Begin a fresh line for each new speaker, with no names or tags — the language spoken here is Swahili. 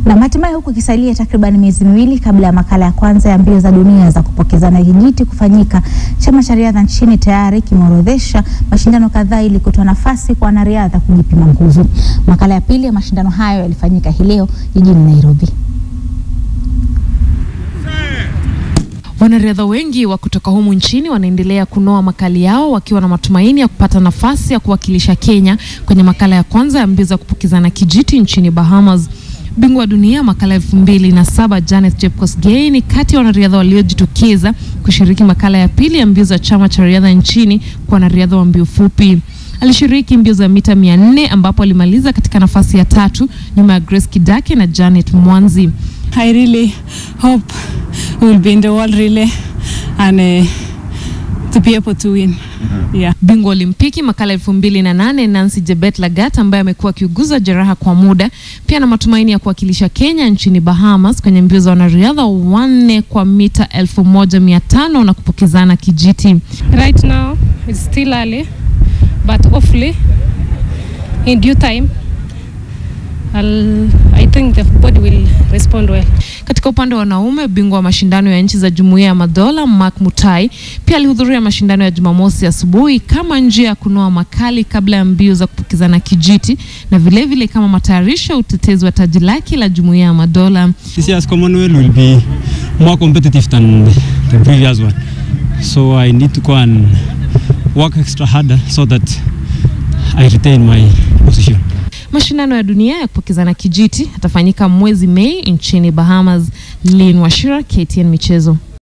Na hatimaye huku ikisalia takriban miezi miwili kabla ya makala ya kwanza ya mbio za dunia za kupokezana kijiti kufanyika, chama cha riadha nchini tayari kimeorodhesha mashindano kadhaa ili kutoa nafasi kwa wanariadha kujipima nguvu. Makala ya pili ya mashindano hayo yalifanyika hii leo jijini Nairobi.
Wanariadha wengi wa kutoka humu nchini wanaendelea kunoa makali yao wakiwa na matumaini ya kupata nafasi ya kuwakilisha Kenya kwenye makala ya kwanza ya mbio za kupokezana kijiti nchini Bahamas. Bingwa wa dunia makala elfu mbili na saba Janet Chepkosgei ni kati ya wanariadha waliojitokeza kushiriki makala ya pili ya mbio za chama cha riadha nchini kwa wanariadha wa mbio fupi. Alishiriki mbio za mita mia nne ambapo alimaliza katika nafasi ya tatu nyuma ya Grace Kidake na Janet Mwanzi.
I really hope we will be in the world relay and uh, to be able to win. Yeah.
Bingwa Olimpiki makala elfu mbili na nane Nancy Jebet Lagat ambaye amekuwa akiuguza jeraha kwa muda, pia na matumaini ya kuwakilisha Kenya nchini Bahamas kwenye mbio za wanariadha wanne kwa mita elfu moja mia tano na kupokezana kijiti.
Right now it's still early, but hopefully in due time I'll, I think the body will respond well.
Katika upande wa wanaume, bingwa wa mashindano ya nchi za Jumuiya ya Madola Mark Mutai pia alihudhuria mashindano ya Jumamosi asubuhi kama njia ya kunoa makali kabla ya mbio za kupokezana kijiti na vilevile vile kama matayarisho ya utetezi wa taji lake la Jumuiya ya Madola.
This year's Commonwealth will be more competitive than the previous one. So I need to go and work extra harder so that I retain my position.
Mashindano ya dunia ya kupokezana kijiti yatafanyika mwezi Mei nchini Bahamas. Lin Washira, KTN Michezo.